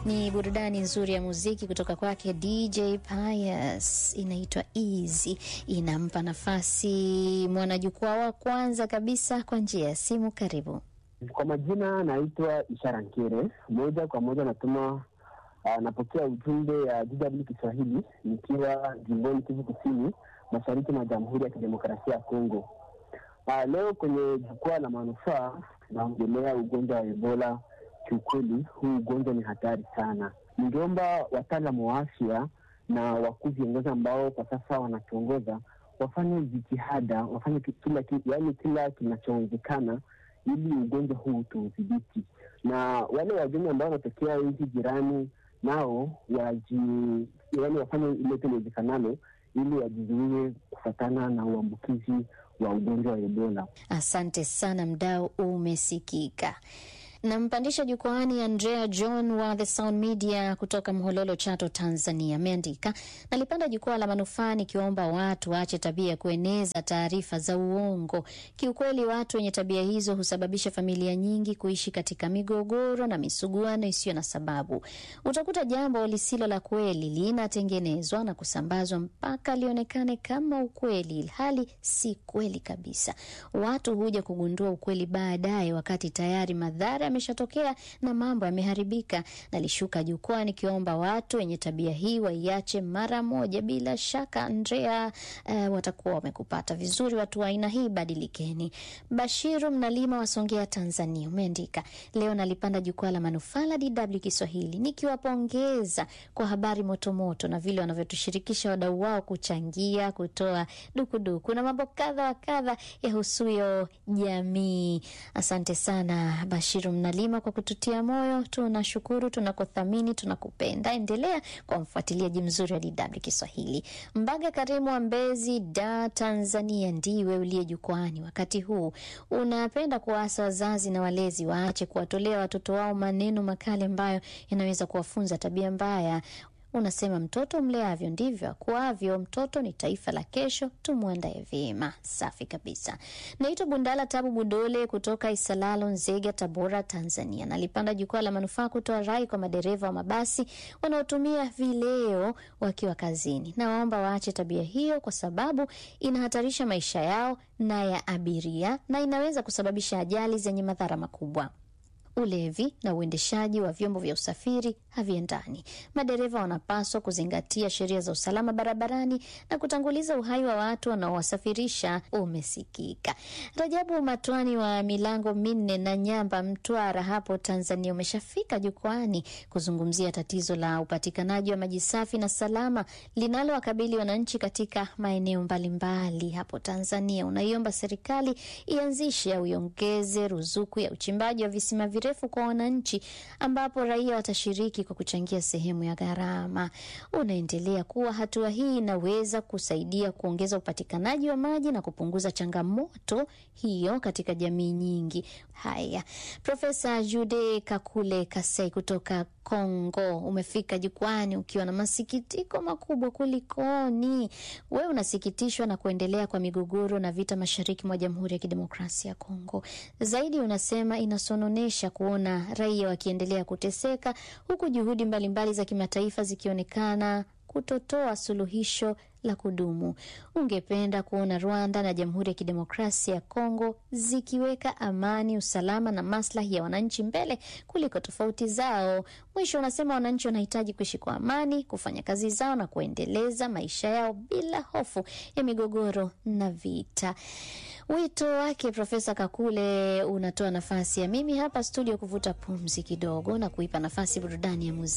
Ni burudani nzuri ya muziki kutoka kwake DJ Pius, inaitwa Easy. Inampa nafasi mwanajukwaa wa kwanza kabisa kwa njia ya simu. Karibu. Kwa majina naitwa Ishara Nkere, moja kwa moja natuma uh, napokea ujumbe ya DW Kiswahili nikiwa jimboni Kivu Kusini, mashariki mwa Jamhuri ya Kidemokrasia ya Kongo. Uh, leo kwenye jukwaa la manufaa tunaongelea ugonjwa wa Ebola. Kiukweli huu ugonjwa ni hatari sana. Ningeomba wataalamu wa afya na wakuu viongozi ambao kwa sasa wanatuongoza wafanye jitihada, wafanye kila, yaani kila kinachowezekana ili ugonjwa huu tuudhibiti, na wale wageni ambao wanatokea nchi jirani nao waji, yaani wafanye ilote liwezekanalo ili wajizuie kufatana na uambukizi wa ugonjwa wa Ebola. Asante sana, mdau umesikika. Nampandisha jukwaani Andrea John wa The Sound Media kutoka Mhololo, Chato, Tanzania. Ameandika, nalipanda jukwaa la manufaa nikiwaomba watu waache tabia ya kueneza taarifa za uongo. Kiukweli, watu wenye tabia hizo husababisha familia nyingi kuishi katika migogoro na misuguano isiyo na sababu. Utakuta jambo lisilo la kweli linatengenezwa na kusambazwa mpaka lionekane kama ukweli, hali si kweli kabisa. Watu huja kugundua ukweli baadaye, wakati tayari madhara ameshatokea na mambo yameharibika. Nalishuka jukwaa nikiomba watu wenye tabia hii waiache mara moja. Bila shaka Andrea, uh, watakuwa wamekupata vizuri. Watu wa aina hii badilikeni. Bashiru Mnalima wa Songea, Tanzania, umeandika leo nalipanda jukwaa la manufaa la DW Kiswahili nikiwapongeza kwa habari motomoto na vile wanavyotushirikisha wadau wao kuchangia, kutoa dukuduku na mambo kadha wa kadha yahusuyo jamii. Asante sana Bashiru Mnalima kwa kututia moyo. Tunashukuru, tunakuthamini, tunakupenda. Endelea kwa mfuatiliaji mzuri wa DW Kiswahili. Mbaga Karimu wa Mbezi, Da, Tanzania, ndiwe uliye jukwani wakati huu. Unapenda kuwaasa wazazi na walezi waache kuwatolea watoto wao maneno makali ambayo yanaweza kuwafunza tabia mbaya. Unasema mtoto mleavyo ndivyo akuavyo. Mtoto ni taifa la kesho, tumwandaye vyema. Safi kabisa. Naitwa Bundala Tabu Budole kutoka Isalalo, Nzega, Tabora, Tanzania. Nalipanda jukwaa la manufaa kutoa rai kwa madereva wa mabasi wanaotumia vileo wakiwa kazini. Nawaomba waache tabia hiyo, kwa sababu inahatarisha maisha yao na ya abiria na inaweza kusababisha ajali zenye madhara makubwa. Ulevi na uendeshaji wa vyombo vya usafiri haviendani. Madereva wanapaswa kuzingatia sheria za usalama barabarani na kutanguliza uhai wa watu wanaowasafirisha. Umesikika. Rajabu Matwani wa milango minne na Nyamba, Mtwara hapo Tanzania, umeshafika jukwani kuzungumzia tatizo la upatikanaji wa maji safi na salama linalowakabili wananchi katika maeneo mbalimbali hapo Tanzania. Unaiomba serikali ianzishe au iongeze ruzuku ya uchimbaji wa visima refu kwa wananchi ambapo raia watashiriki kwa kuchangia sehemu ya gharama. Unaendelea kuwa hatua hii inaweza kusaidia kuongeza upatikanaji wa maji na kupunguza changamoto hiyo katika jamii nyingi. Haya, Profesa Jude Kakule Kasai kutoka Kongo, umefika jukwani ukiwa na masikitiko makubwa. Kulikoni? Wewe unasikitishwa na kuendelea kwa migogoro na vita mashariki mwa Jamhuri ya Kidemokrasia ya Kongo. Zaidi unasema inasononesha kuona raia wakiendelea kuteseka huku juhudi mbalimbali mbali za kimataifa zikionekana kutotoa suluhisho la kudumu. Ungependa kuona Rwanda na Jamhuri ya Kidemokrasia ya Kongo zikiweka amani, usalama na maslahi ya wananchi mbele kuliko tofauti zao. Mwisho unasema wananchi wanahitaji kuishi kwa amani, kufanya kazi zao na kuendeleza maisha yao bila hofu ya migogoro na vita. Wito wake Profesa Kakule unatoa nafasi ya mimi hapa studio kuvuta pumzi kidogo na kuipa nafasi burudani ya muziki.